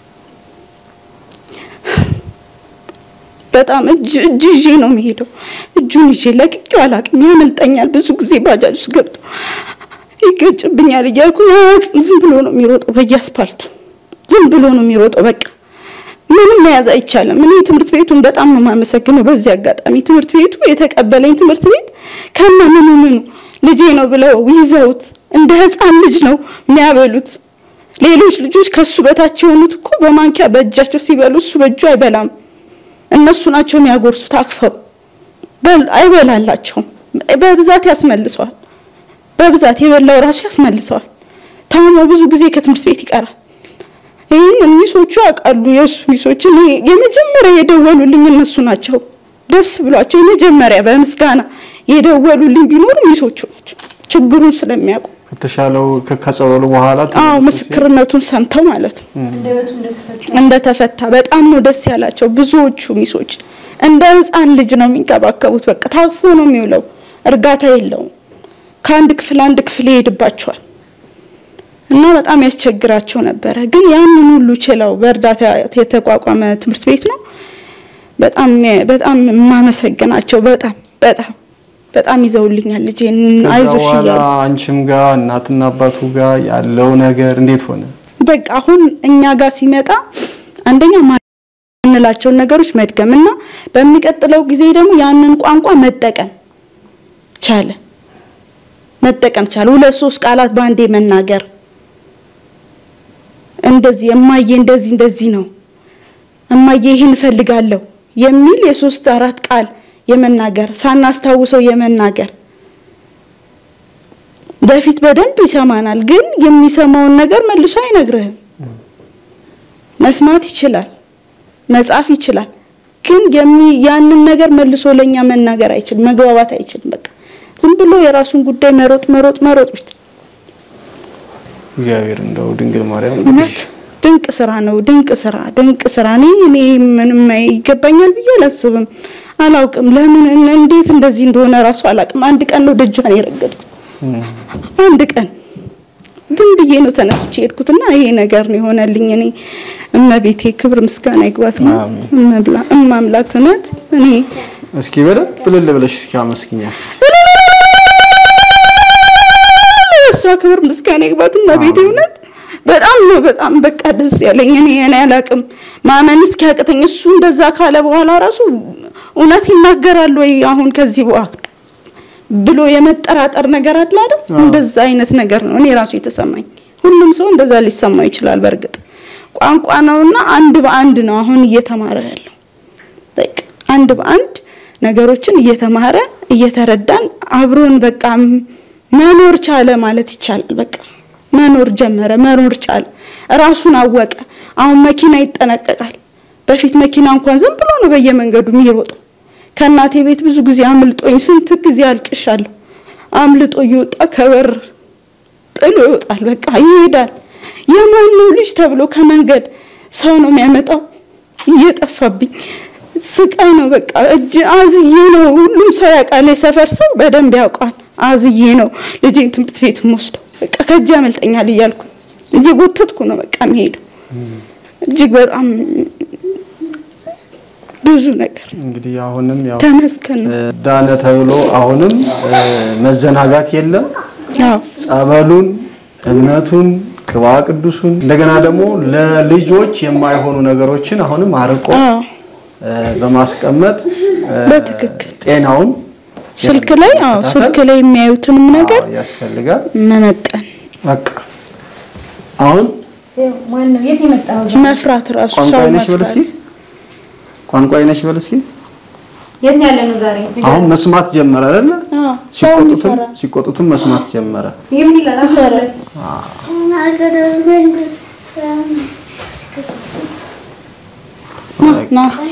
በጣም እጅ እጅ ይዤ ነው የሚሄደው። እጁን ይዤ ለቅቄው አላቅም። ያመልጠኛል። ብዙ ጊዜ ባጃጅ ውስጥ ገብቶ ይገጭብኛል እያልኩ አያውቅም። ዝም ብሎ ነው የሚሮጠው በየአስፓልቱ ዝም ብሎ ነው የሚሮጠው። በቃ ምንም መያዝ አይቻልም። እኔ ትምህርት ቤቱን በጣም ነው የማመሰግነው። በዚህ አጋጣሚ ትምህርት ቤቱ የተቀበለኝ ትምህርት ቤት ከነ ምኑ ምኑ ልጄ ነው ብለው ይዘውት እንደ ሕፃን ልጅ ነው የሚያበሉት። ሌሎች ልጆች ከሱ በታች የሆኑት እኮ በማንኪያ በእጃቸው ሲበሉ እሱ በእጁ አይበላም። እነሱ ናቸው የሚያጎርሱት አክፈው በል አይበላላቸውም። በብዛት ያስመልሰዋል። በብዛት የበላው ራሱ ያስመልሰዋል። ታሞ ብዙ ጊዜ ከትምህርት ቤት ይቀራል። ይህን ሚሶቹ ያውቃሉ። የእሱ ሚሶች እኔ የመጀመሪያ የደወሉልኝ እነሱ ናቸው። ደስ ብሏቸው የመጀመሪያ በምስጋና የደወሉልኝ ቢኖሩ ሚሶቹ ናቸው። ችግሩን ስለሚያውቁ ከተሻለው ከ- ከጸበሉ በኋላ አዎ ተመልሶ ምስክርነቱን ሰምተው ማለት ነው እንደተፈታ በጣም ነው ደስ ያላቸው። ብዙዎቹ ሚሶች እንደ ሕፃን ልጅ ነው የሚንከባከቡት። በቃ ታፎ ነው የሚውለው፣ እርጋታ የለውም። ከአንድ ክፍል አንድ ክፍል ይሄድባቸዋል እና በጣም ያስቸግራቸው ነበረ። ግን ያንን ሁሉ ችለው በእርዳታ የተቋቋመ ትምህርት ቤት ነው። በጣም በጣም የማመሰግናቸው በጣም በጣም በጣም ይዘውልኛል ልጄን ከዛ አይዞሽ በኋላ እያሉ አንቺም ጋር እናትና አባቱ ጋር ያለው ነገር እንዴት ሆነ? በቃ አሁን እኛ ጋር ሲመጣ አንደኛ የምንላቸውን ነገሮች መድገም እና በሚቀጥለው ጊዜ ደግሞ ያንን ቋንቋ መጠቀም ቻለ መጠቀም ቻለ። ሁለት ሶስት ቃላት በአንዴ መናገር እንደዚህ እማዬ እንደዚህ እንደዚህ ነው እማዬ ይህን እፈልጋለሁ የሚል የሶስት አራት ቃል የመናገር ሳናስታውሰው የመናገር በፊት በደንብ ይሰማናል፣ ግን የሚሰማውን ነገር መልሶ አይነግርህም። መስማት ይችላል፣ መጻፍ ይችላል፣ ግን የሚ ያንን ነገር መልሶ ለኛ መናገር አይችልም፣ መግባባት አይችልም። በቃ ዝም ብሎ የራሱን ጉዳይ መሮጥ መሮጥ መሮጥ ብቻ። እግዚአብሔር እንደው ድንግል ማርያም እውነት ድንቅ ስራ ነው። ድንቅ ስራ ድንቅ ስራ። እኔ እኔ ምንም ይገባኛል ብዬ አላስብም፣ አላውቅም። ለምን እንዴት እንደዚህ እንደሆነ ራሱ አላውቅም። አንድ ቀን ነው ደጇን የረገጥኩት። አንድ ቀን ዝም ብዬ ነው ተነስቼ ሄድኩትና ይሄ ነገር ነው የሆነልኝ። እኔ እመቤቴ ክብር ምስጋና ይግባት ናት። አሜን። እመብላ እማምላክ እውነት እኔ እስኪ በደንብ እልል ብለሽ እስኪ አመስግኛት። እሷ ክብር ምስጋና ይግባት እመቤቴ እውነት በጣም ነው በጣም በቃ ደስ ያለኝ። እኔ እኔ አላቅም ማመን እስኪያቅተኝ እሱ እንደዛ ካለ በኋላ ራሱ እውነት ይናገራል ወይ አሁን ከዚህ በኋላ ብሎ የመጠራጠር ነገር አለ አይደል? እንደዛ አይነት ነገር ነው እኔ ራሱ የተሰማኝ። ሁሉም ሰው እንደዛ ሊሰማው ይችላል። በእርግጥ ቋንቋ ነውና አንድ በአንድ ነው አሁን እየተማረ ያለው። በቃ አንድ በአንድ ነገሮችን እየተማረ እየተረዳን አብሮን በቃ መኖር ቻለ ማለት ይቻላል። በቃ መኖር ጀመረ፣ መኖር ቻለ፣ ራሱን አወቀ። አሁን መኪና ይጠነቀቃል። በፊት መኪና እንኳን ዝም ብሎ ነው በየመንገዱ የሚሮጠው። ከእናቴ ቤት ብዙ ጊዜ አምልጦኝ ስንት ጊዜ አልቅሻለሁ። አምልጦ እየወጣ ከበር ጥሎ ይወጣል። በቃ ይሄዳል። የማን ነው ልጅ ተብሎ ከመንገድ ሰው ነው የሚያመጣው። እየጠፋብኝ ስቃይ ነው። በቃ እጅ አዝዬ ነው። ሁሉም ሰው ያውቃል። የሰፈር ሰው በደንብ ያውቃል። አዝዬ ነው ልጄን ትምህርት ቤት የምወስደው። በቃ ከእጅ ያመልጠኛል እያልኩ እየጎተትኩ ነው በቃ የሚሄደው። እጅግ በጣም ብዙ ነገር እንግዲህ አሁንም ያው ተመስገን ነው። እ፣ ዳነ ተብሎ አሁንም እ፣ መዘናጋት የለም። አዎ ጸበሉን፣ እምነቱን፣ ቅባ ቅዱሱን እንደገና ደግሞ ለልጆች የማይሆኑ ነገሮችን አሁንም አርቆ አዎ እ፣ በማስቀመጥ እ፣ በትክክል ጤናውን ስልክ ላይ አዎ ስልክ ላይ የሚያዩትንም ነገር አዎ፣ ያስፈልጋል። መመጠን በቃ አሁን ማን ነው የት የመጣው? መፍራት ራሱ ቋንቋ ሰው አይነሽ በል እስኪ መፍራት ቋንቋ አይነሽ በል እስኪ የት ነው ያለነው ዛሬ? አሁን መስማት ጀመረ አይደለ? አዎ ሰው ሲቆጡትም የሚፈራ ሲቆጡትም መስማት ጀመረ። ይሄ ምን ይላል? አፈረት ና እስቲ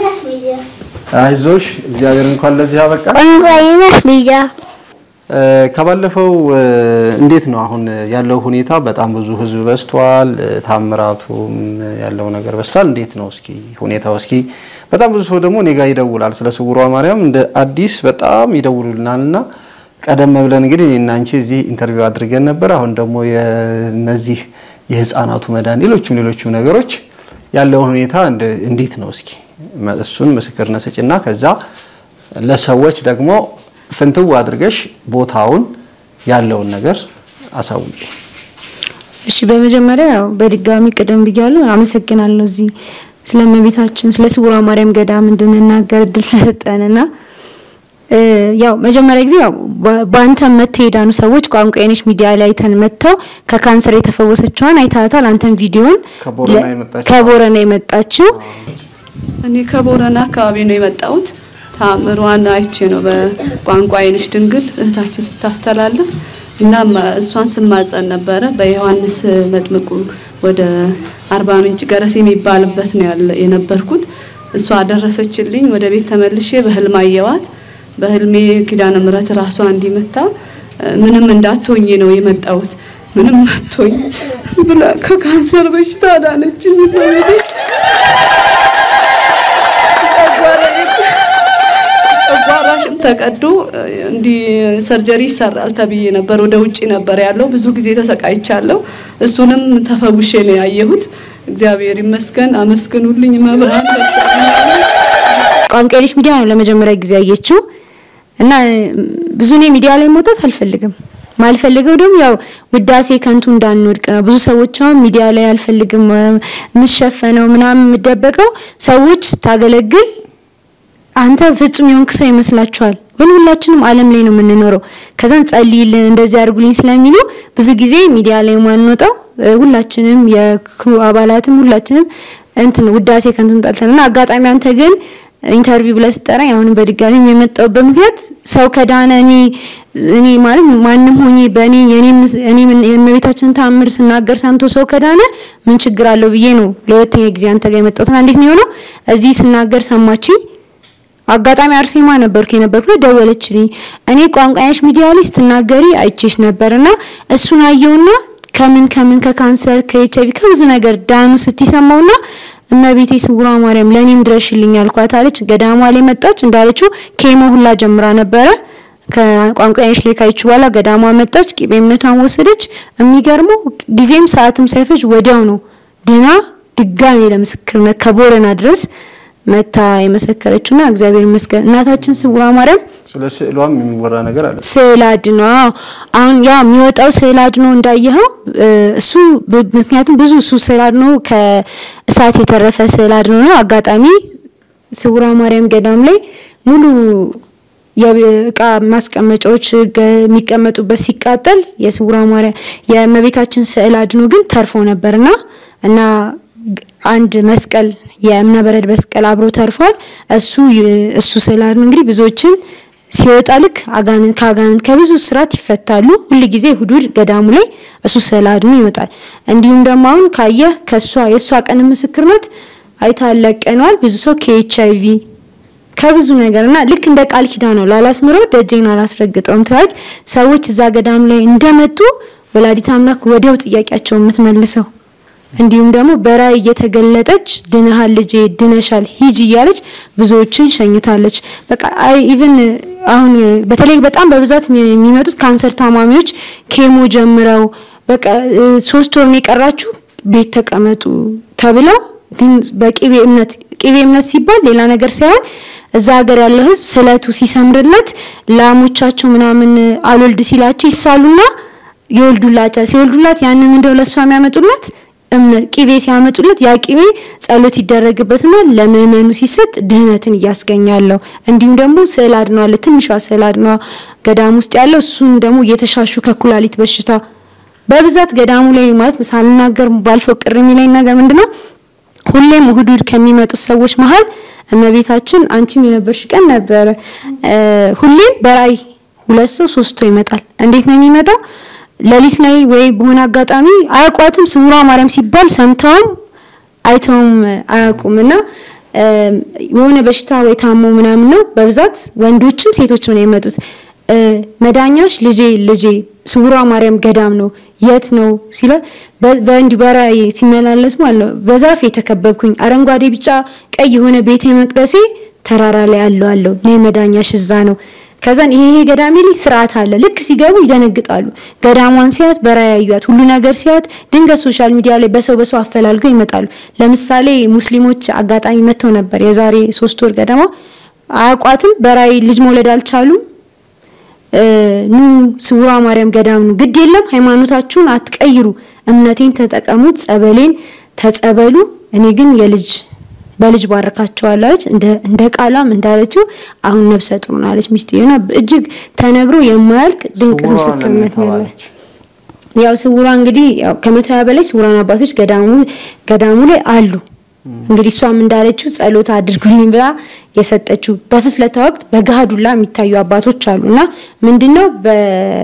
አይዞሽ እግዚአብሔር እንኳን ለዚህ አበቃ። ቋንቋዬን ሚዲያ እ፣ ከባለፈው እ፣ እንዴት ነው አሁን ያለው ሁኔታ? በጣም ብዙ ህዝብ በዝቷል። እ፣ ታምራቱም ያለው ነገር በዝቷል። እንዴት ነው እስኪ ሁኔታው? እስኪ በጣም ብዙ ሰው ደግሞ እኔ ጋር ይደውላል ስለ ስውሯ ማርያም እንደ አዲስ በጣም ይደውሉልናልና ቀደም ብለን እንግዲህ እኔና አንቺ እዚህ ኢንተርቪው አድርገን ነበር። አሁን ደግሞ የነዚህ የህፃናቱ መዳን ሌሎችም ሌሎችም ነገሮች ያለውን ሁኔታ እንደ- እንዴት ነው እስኪ መ- እሱን ምስክርነት ስጭና ከዛ ለሰዎች ደግሞ ፍንትው አድርገሽ ቦታውን ያለውን ነገር አሳውቂ። እሺ በመጀመሪያ ያው በድጋሚ ቅድም ብያለሁ፣ አመሰግናለሁ እዚህ ስለ እመቤታችን ስለ ስውሯ ማርያም ገዳም እንድንናገር እድል ስለሰጠንና እ፣ ያው መጀመሪያ ጊዜ ያው በ- በአንተ መጥተው የዳኑ ሰዎች ቋንቋ የነሽ ሚዲያ ላይ አይተን መጥተው ከካንሰር የተፈወሰችዋን አይታታል። አንተን ቪዲዮን ከቦረና ለ- የመጣችው? ከቦረና የመጣችው እኔ ከቦረና አካባቢ ነው የመጣሁት። ታምሯን አይቼ ነው በቋንቋ አይንሽ ድንግል እህታችን ስታስተላልፍ እና ማ- እሷን ስማጸን ነበረ። በዮሐንስ መጥምቁ ወደ አርባ ምንጭ ገረስ የሚባልበት ነው ያለ የነበርኩት። እሷ አደረሰችልኝ። ወደ ቤት ተመልሼ በህልም አየዋት። በህልሜ ኪዳነ ምሕረት ራሷ እንዲመታ ምንም እንዳትሆኝ ነው የመጣሁት ምንም አትሆኝ ብላ ከካንሰር በሽታ አዳነችኝ። በቤቴ ጨጓራሽም ተቀዶ እንዲህ ሰርጀሪ ይሰራል ተብዬ ነበር። ወደ ውጪ ነበር ያለው። ብዙ ጊዜ ተሰቃይቻለሁ። እሱንም ተፈውሼ ነው ያየሁት። እግዚአብሔር ይመስገን። አመስግኑልኝ። መብርሃን ደርሳለች። ቋንቋ የነሽ ሚዲያ ነው ለመጀመሪያ ጊዜ ያየችው እና ብዙ እኔ ሚዲያ ላይ መውጣት አልፈልግም። ማልፈልገው ደግሞ ያው ውዳሴ ከንቱ እንዳንወድቅ ነው። ብዙ ሰዎች አሁን ሚዲያ ላይ አልፈልግም የምትሸፈነው ምናምን የምደበቀው ሰዎች ስታገለግል አንተ ፍጹም የሆንክ ሰው ይመስላችኋል። ግን ሁላችንም ዓለም ላይ ነው የምንኖረው። ከዛን ጸልይልን እንደዚህ አድርጉልኝ ስለሚሉ ብዙ ጊዜ ሚዲያ ላይ ማንወጣው እ፣ ሁላችንም የክሩ አባላትም ሁላችንም እንትን ውዳሴ ከንቱን ጠልተን እና አጋጣሚ አንተ ግን ኢንተርቪው ብለህ ስጠራኝ አሁንም በድጋሚ የመጣሁበት ምክንያት ሰው ከዳነ እኔ እኔ ማለት ማንም ሆኜ በእኔ የኔ እኔ የእመቤታችንን ተአምር ስናገር ሰምቶ ሰው ከዳነ ምን ችግር አለው ብዬ ነው ለሁለተኛ ጊዜ አንተ ጋር የመጣሁትና እንዴት ነው የሆነው? እዚህ ስናገር ሰማችኝ። አጋጣሚ አርሴማ ነበርኩ የነበርኩ ደወለችልኝ። እኔ ቋንቋያሽ ሚዲያ ላይ ስትናገሪ አይቼሽ ነበርና እሱን አየውና ከምን ከምን ከካንሰር ከኤችአይቪ ከብዙ ነገር ዳኑ ስትሰማውና እመቤቴ ስውሯ ማርያም ለኔም ድረሽልኝ አልኳት አለች። ገዳሟ ላይ መጣች እንዳለችው ኬሞ ሁላ ጀምራ ነበረ። ከቋንቋያሽ ላይ ካይቹ በኋላ ገዳሟ መጣች፣ ቂቤ እምነቷን ወሰደች። የሚገርመው ጊዜም ሰዓትም ሳይፈጅ ወዲያው ነው ድና ድጋሜ ለምስክርነት ከቦረና ድረስ መታ የመሰከረችውና እግዚአብሔር ይመስገን እናታችን ስውሯ ማርያም ስለ ስዕሏም የሚወራ ነገር አለ። ስዕል አድኖ አዎ። አሁን ያ የሚወጣው ስዕል አድኖ እንዳየኸው እ፣ እሱ ብ- ምክንያቱም ብዙ እሱ ስዕል አድኖ ከእሳት የተረፈ ስዕል አድኖ ነው። አጋጣሚ ስውሯ ማርያም ገዳም ላይ ሙሉ የእቃ ማስቀመጫዎች ገ- የሚቀመጡበት ሲቃጠል የስውሯ ማርያም የእመቤታችን ስዕል አድኖ ግን ተርፎ ነበርና እና ግ- አንድ መስቀል የእምነ በረድ መስቀል አብሮ ተርፏል። እሱ ይ- እሱ ስዕል አድኖ እንግዲህ ብዙዎችን ሲወጣ ልክ አጋንንት ከአጋንንት ከብዙ ስራት ይፈታሉ። ሁል ጊዜ እሁድ እሁድ ገዳሙ ላይ እሱ ስዕል አድኖ ይወጣል። እንዲሁም ደግሞ አሁን ካየህ ከሷ የእሷ ቀን ምስክርነት አይታለቀነዋል ብዙ ሰው ከኤች አይቪ ከብዙ ነገር እና ልክ እንደ ቃል ኪዳን ነው። ላላስምረው ደጄን አላስረግጠውም ትላለች። ሰዎች እዛ ገዳም ላይ እንደመጡ ወላዲት አምላክ ወዲያው ጥያቄያቸውን የምትመልሰው እንዲሁም ደግሞ በራእይ እየተገለጠች ድነሃል ልጄ ድነሻል ሂጂ እያለች ብዙዎችን ሸኝታለች። በቃ አይ ኢቭን አሁን በተለይ በጣም በብዛት የሚመጡት ካንሰር ታማሚዎች ኬሞ ጀምረው በቃ እ፣ ሶስት ወር ነው የቀራችሁ ቤት ተቀመጡ ተብለው ግን በቅቤ እምነት ቅቤ እምነት ሲባል ሌላ ነገር ሳይሆን እዛ ሀገር ያለው ሕዝብ ስለቱ ሲሰምርለት ላሞቻቸው ምናምን አልወልድ ሲላቸው ይሳሉና ይወልዱላቸው ሲወልዱላት ያንን እንደው ለሷ የሚያመጡላት እምነት ቅቤ ሲያመጡለት ያ ቅቤ ጸሎት ይደረግበትና ለምእመኑ ሲሰጥ ድህነትን እያስገኛለሁ። እንዲሁም ደግሞ ስዕል አድኗ አለ ትንሿ ስዕል አድኗ ገዳም ውስጥ ያለው እሱን ደግሞ እየተሻሹ ከኩላሊት በሽታ በብዛት ገዳሙ ላይ ማለት ሳልናገር ባልፈው ቅር የሚለኝ ነገር ምንድነው? ሁሌም እሁድ እሁድ ከሚመጡት ሰዎች መሀል እመቤታችን አንቺም የነበርሽ ቀን ነበረ። እ፣ ሁሌም በራእይ ሁለት ሰው ሶስት ሰው ይመጣል። እንዴት ነው የሚመጣው? ሌሊት ላይ ወይ በሆነ አጋጣሚ አያውቋትም። ስውሯ ማርያም ሲባል ሰምተውም አይተውም አያውቁም እና እ፣ የሆነ በሽታ ወይ ታሞ ምናምን ነው በብዛት ወንዶችም ሴቶችም ነው የሚመጡት። እ፣ መዳኛሽ ልጄ ልጄ ስውሯ ማርያም ገዳም ነው የት ነው ሲለ በእንዲህ በራእይ ሲመላለስ ማለት ነው። በዛፍ የተከበብኩኝ አረንጓዴ፣ ቢጫ፣ ቀይ የሆነ ቤተ መቅደሴ ተራራ ላይ አለው አለው ነይ መዳኛሽ እዛ ነው። ከዛን ይሄ ይሄ ገዳሜ ላይ ስርዓት አለ። ልክ ሲገቡ ይደነግጣሉ። ገዳሟን ሲያት በራእይ ያዩት ሁሉ ነገር ሲያት ድንገት ሶሻል ሚዲያ ላይ በሰው በሰው አፈላልገው ይመጣሉ። ለምሳሌ ሙስሊሞች አጋጣሚ መጥተው ነበር የዛሬ ሶስት ወር ገደማ አያውቋትም። በራእይ ልጅ መውለድ አልቻሉም። እ፣ ኑ ስውሯ ማርያም ገዳም ነው። ግድ የለም ሃይማኖታችሁን አትቀይሩ፣ እምነቴን ተጠቀሙት፣ ጸበሌን ተጸበሉ፣ እኔ ግን የልጅ በልጅ ባረካቸዋለሁ አለች። እንደ እንደ ቃሏም እንዳለችው አሁን ነፍሰ ጡር ናለች ሚስትየውና እጅግ ተነግሮ የማያልቅ ድንቅ ስውሯ ምስክርነት ነው ያለ ተባለች። ያው ስውሯ እንግዲህ ያው ከመቶ ሀያ በላይ ስውራን አባቶች ገዳሙ ገዳሙ ላይ አሉ። እንግዲህ እሷም እንዳለችው ጸሎት አድርጉልኝ ብላ የሰጠችው በፍስለታ ወቅት በገሃዱላ የሚታዩ አባቶች አሉ እና ምንድነው በ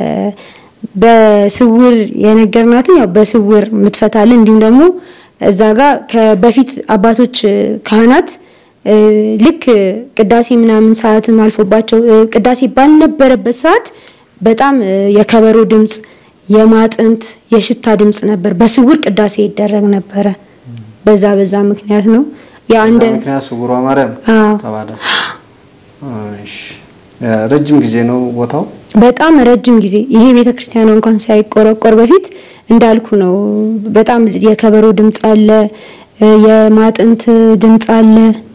በስውር የነገርናትን ያው በስውር የምትፈታልን እንዲሁም ደግሞ እዛ ጋር ከበፊት አባቶች ካህናት እ፣ ልክ ቅዳሴ ምናምን ሰዓትም አልፎባቸው እ፣ ቅዳሴ ባልነበረበት ሰዓት በጣም እ፣ የከበሮ ድምጽ፣ የማጥንት፣ የሽታ ድምጽ ነበር። በስውር ቅዳሴ ይደረግ ነበረ። በዛ በዛ ምክንያት ነው ያ እንደ በዛ ምክንያት ስውሯ ማርያም አዎ ተባለ። እሺ ረጅም ጊዜ ነው ቦታው። በጣም ረጅም ጊዜ ይሄ ቤተ ክርስቲያኗ እንኳን ሳይቆረቆር በፊት እንዳልኩ ነው። በጣም የከበሮ ድምጽ አለ፣ እ፣ የማጥንት ድምጽ አለ።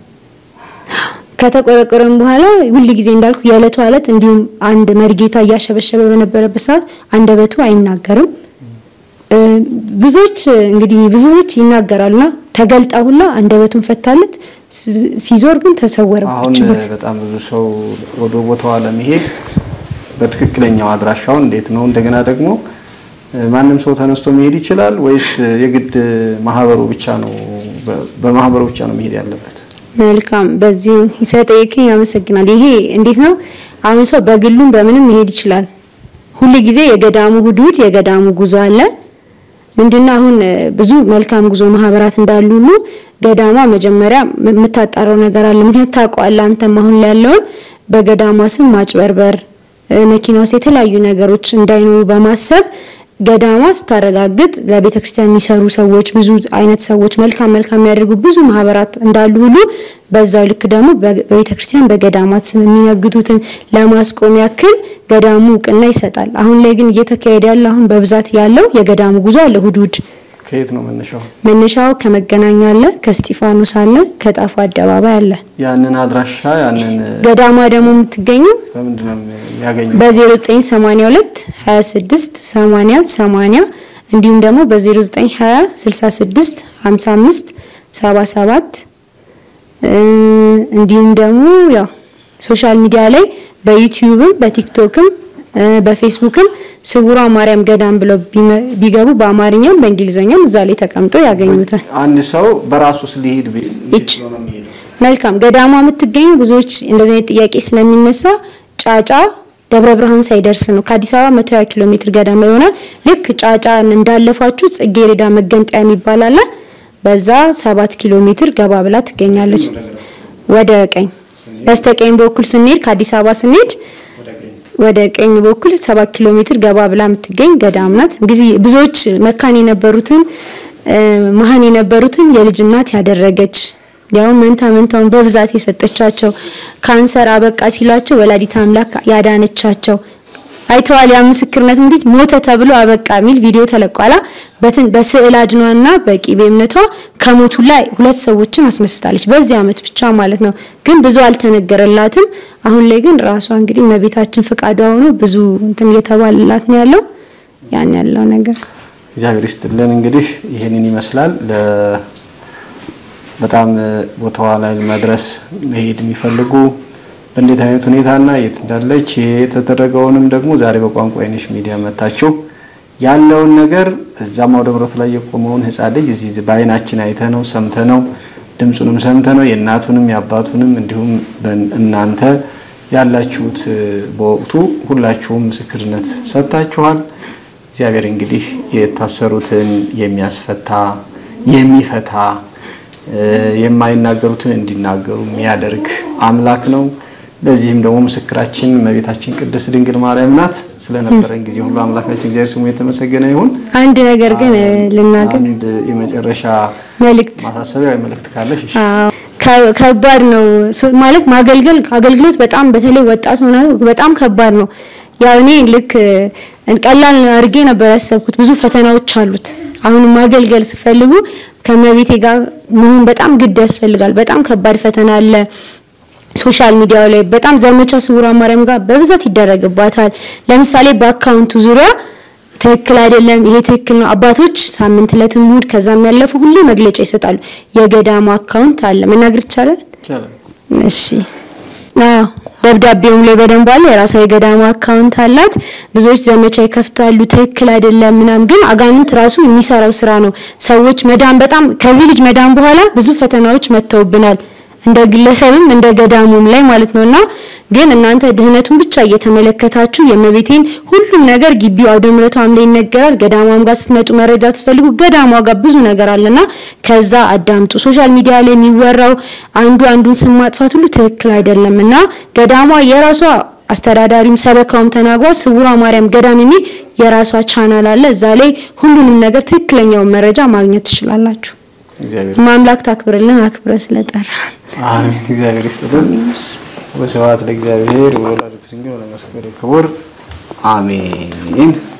ከተቆረቆረም በኋላ ሁል ጊዜ እንዳልኩ የዕለቱ ዕለት እንዲሁም አንድ መሪጌታ እያሸበሸበ በነበረበት ሰዓት አንደበቱ አይናገርም። እ፣ ብዙዎች እንግዲህ ብዙዎች ይናገራሉና ተገልጣ ሁላ አንደበቱን ፈታለት ስ- ሲዞር ግን አሁን ተሰወረባችሁበት። በጣም ብዙ ሰው ወደ ቦታዋ ለመሄድ በትክክለኛው አድራሻውን እንዴት ነው? እንደገና ደግሞ እ፣ ማንም ሰው ተነስቶ መሄድ ይችላል ወይስ የግድ ማህበሩ ብቻ ነው በ- በማህበሩ ብቻ ነው መሄድ ያለበት? መልካም በዚሁ ስለጠየቀኝ አመሰግናለሁ። ይሄ እንዴት ነው? አሁን ሰው በግሉም በምንም መሄድ ይችላል። ሁል ጊዜ የገዳሙ ሁዱድ የገዳሙ ጉዞ አለ። ምንድነው አሁን እ፣ ብዙ መልካም ጉዞ ማህበራት እንዳሉ ሁሉ ገዳሟ መጀመሪያ ም- የምታጣራው ነገር አለ። ምክንያት ታውቀዋለህ አንተም አሁን ላይ ያለውን በገዳሟ ስም ማጭበርበር፣ እ፣ መኪና ውስጥ የተለያዩ ነገሮች እንዳይኖሩ በማሰብ ገዳሟ ስታረጋግጥ ለቤተ ክርስቲያን የሚሰሩ ሰዎች ብዙ አይነት ሰዎች መልካም መልካም የሚያደርጉ ብዙ ማህበራት እንዳሉ ሁሉ በዛው ልክ ደግሞ በ- በቤተ ክርስቲያን በገዳማት ስም የሚነግዱትን ለማስቆም ያክል ገዳሙ እውቅና ይሰጣል። አሁን ላይ ግን እየተካሄደ ያለው አሁን በብዛት ያለው የገዳሙ ጉዞ አለ። ሁዱድ ከየት ነው መነሻው? መነሻው ከመገናኛ አለ፣ ከስጢፋኖስ አለ፣ ከጣፉ አደባባይ አለ። ያንን አድራሻ ያንን እ፣ ገዳሟ ደግሞ የምትገኘው በምንድን ነው የሚያገኘው? በ0982 26 80 80 እንዲሁም ደግሞ በ0920 66 55 77 እ፣ እንዲሁም ደግሞ ያው ሶሻል ሚዲያ ላይ በዩቲዩብም በቲክቶክም እ፣ በፌስቡክም ስውሯ ማርያም ገዳም ብለው ቢመ- ቢገቡ በአማርኛም በእንግሊዝኛም እዛ ላይ ተቀምጦ ያገኙታል። አንድ ሰው በራሱ ሊሄድ ቢ- ይች መልካም ገዳሟ የምትገኘው ብዙዎች እንደዚህ አይነት ጥያቄ ስለሚነሳ ጫጫ ደብረ ብርሃን ሳይደርስ ነው። ከአዲስ አበባ 120 ኪሎ ሜትር ገዳማ ይሆናል። ልክ ጫጫ እንዳለፋችሁ ጽጌረዳ መገንጠያ የሚባል አለ። በዛ ሰባት ኪሎ ሜትር ገባ ብላ ትገኛለች። ወደ ቀኝ በስተቀኝ በኩል ስንሄድ ከአዲስ አበባ ስንሄድ ወደ ቀኝ በኩል ሰባት ኪሎ ሜትር ገባ ብላ የምትገኝ ገዳም ናት። እንግዲህ ብዙዎች መካን የነበሩትን እ፣ መሀን የነበሩትን የልጅ እናት ያደረገች ያው መንታ መንታውን በብዛት የሰጠቻቸው ካንሰር አበቃ ሲሏቸው ወላዲት አምላክ ያዳነቻቸው አይተዋል። ያ ምስክርነት እንግዲህ ሞተ ተብሎ አበቃ የሚል ቪዲዮ ተለቋላ። በትን በስዕል አድኗና በቂቤ እምነቷ ከሞቱ ላይ ሁለት ሰዎችን አስነስታለች በዚህ አመት ብቻ ማለት ነው። ግን ብዙ አልተነገረላትም። አሁን ላይ ግን ራሷ እንግዲህ እመቤታችን ፍቃዷ ሆኖ ብዙ እንትን እየተባለላት ነው ያለው ያን ያለው ነገር እግዚአብሔር ይስጥልን። እንግዲህ ይህንን ይመስላል። ለ- በጣም እ፣ ቦታዋ ላይ መድረስ መሄድ የሚፈልጉ በእንዴት አይነት ሁኔታና የት እንዳለች የተደረገውንም ደግሞ ዛሬ በቋንቋ አይነሽ ሚዲያ መታችሁ ያለውን ነገር እዛም አውደ ምሕረት ላይ የቆመውን ሕፃን ልጅ እዚህ በአይናችን አይተ ነው ሰምተ ነው ድምፁንም ሰምተ ነው የእናቱንም የአባቱንም እንዲሁም በን- እናንተ ያላችሁት እ፣ በወቅቱ ሁላችሁም ምስክርነት ሰጥታችኋል። እግዚአብሔር እንግዲህ የታሰሩትን የሚያስፈታ የሚፈታ እ፣ የማይናገሩትን እንዲናገሩ የሚያደርግ አምላክ ነው። ለዚህም ደግሞ ምስክራችን እመቤታችን ቅድስት ድንግል ማርያም ናት። ስለነበረን ጊዜ ሁሉ አምላካችን እግዚአብሔር ስሙ የተመሰገነ ይሁን። አንድ ነገር ግን እ፣ ልናገር አንድ የመጨረሻ መልእክት ማሳሰቢያ ወይ መልእክት ካለሽ እሺ። አዎ ከ- ከባድ ነው ሶ- ማለት ማገልገል አገልግሎት በጣም በተለይ ወጣት ሆነ በጣም ከባድ ነው። ያው እኔ ልክ እ፣ ቀላል አድርጌ ነበር ያሰብኩት። ብዙ ፈተናዎች አሉት። አሁን ማገልገል ሲፈልጉ ከመቤቴ ጋር መሆን በጣም ግድ ያስፈልጋል። በጣም ከባድ ፈተና አለ። ሶሻል ሚዲያው ላይ በጣም ዘመቻ ስውሯ ማርያም ጋር በብዛት ይደረግባታል። ለምሳሌ በአካውንቱ ዙሪያ ትክክል አይደለም፣ ይሄ ትክክል ነው። አባቶች ሳምንት ዕለት እሑድ ከዛም ያለፈው ሁሌ መግለጫ ይሰጣሉ። የገዳሙ አካውንት አለ መናገር ይቻላል? ይቻላል። እሺ አዎ ደብዳቤውም ላይ በደንብ አለ። የራሷ የገዳሙ አካውንት አላት። ብዙዎች ዘመቻ ይከፍታሉ። ትክክል አይደለም ምናምን፣ ግን አጋንንት ራሱ የሚሰራው ስራ ነው። ሰዎች መዳን በጣም ከዚህ ልጅ መዳን በኋላ ብዙ ፈተናዎች መጥተውብናል። እንደ ግለሰብም እንደ ገዳሙም ላይ ማለት ነውና ግን እናንተ ድህነቱን ብቻ እየተመለከታችሁ የእመቤቴን ሁሉም ነገር ግቢው አውደ ምሕረቷም ላይ ይነገራል። ገዳሟም ጋር ስትመጡ መረጃ ትፈልጉ ገዳሟ ጋር ብዙ ነገር አለና ከዛ አዳምጡ። ሶሻል ሚዲያ ላይ የሚወራው አንዱ አንዱን ስም ማጥፋት ሁሉ ትክክል አይደለም እና ገዳሟ የራሷ አስተዳዳሪም ሰበካውም ተናግሯል። ስውሯ ማርያም ገዳም የሚል የራሷ ቻናል አለ። እዛ ላይ ሁሉንም ነገር ትክክለኛውን መረጃ ማግኘት ትችላላችሁ። እግዚአብሔር ማምላክ ታክብርልን አክብረ ስለጠራ አሜን። እግዚአብሔር ይስጥልን። ወስብሐት ለእግዚአብሔር ወለወላዲቱ ድንግል ወለመስቀሉ ክቡር አሜን።